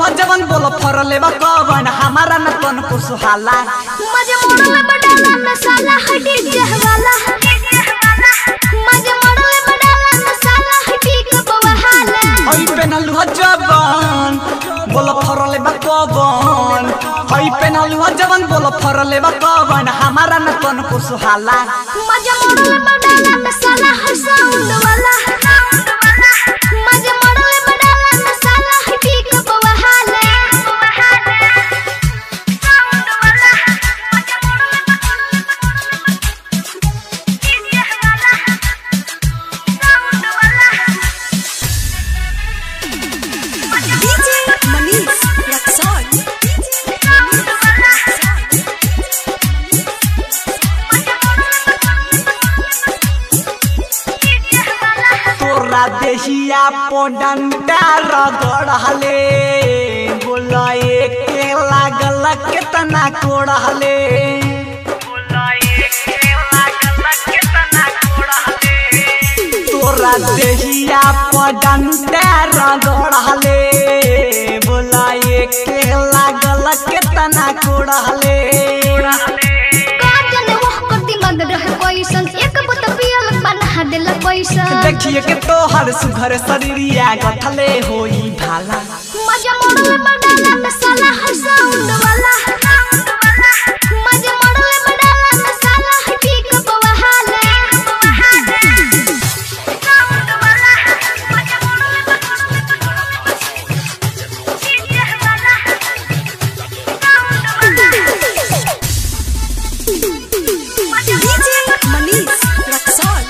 पेनलुआ जवन बोल फरले बा कवन हमारा न तन को सुहाला मजे मोड़ले बडाला मसाला हटी जहवाला मजे मोड़ले बडाला मसाला हटी कबहाला हई पेनलुआ जवन बोल फरले बा कवन हई पेनलुआ जवन बोल फरले बा कवन हमारा न तन को सुहाला मजे मोड़ले बडाला मसाला हर साउंड वाला मजे मोड़ले बडाला मसाला हटी कबहाला साउंड वाला मजे मोड़ले साउंड वाला DJ Manish Luxor. तोरा देहिया पोडंटा रगड़हले बोला एके लागल केतना कोड़हले तोरा देहिया पोडंटा रगड़हले बोला एके लागल केतना कोड़हले काजल वह करती मद रहे पैसन एक बुत पियल बना देल पैसन देखिए के तोहर सुघर शरीरिया गथले होई भाला मजा मोड़ले बडाला मसाला हर साउंड वाला मजा मोड़ले बडाला मसाला हटी कबहाला साउंड वाला मजा मोड़ले DJ Manish Luxor.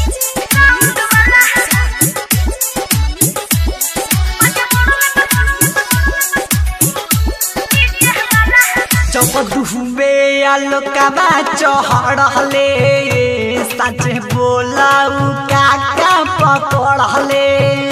जब दुहबे आलोकबा चढ़ले सच बोलाऊ काका पकड़ले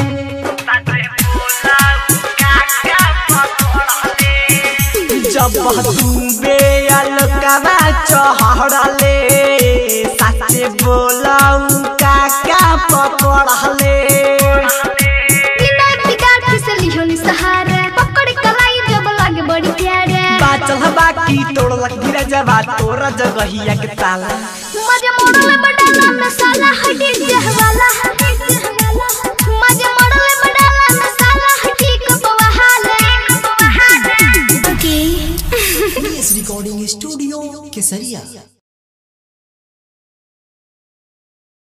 जब दुबे आलोकबा चढ़ले सच बोलाऊ काका पकड़ले बिना बिगाड़ के से लिहोनी सहारा पकड़ कलाई जब लागे बड़ी प्यारा बाचल बाकी तोड़लक धीरे जबा तोरा जगहिया के ताला मजे मोड़ले बडाला मसाला हटी जहवाला मजे मोड़ले बडाला मसाला हटी कबहाला ओके एस रिकॉर्डिंग स्टूडियो केसरिया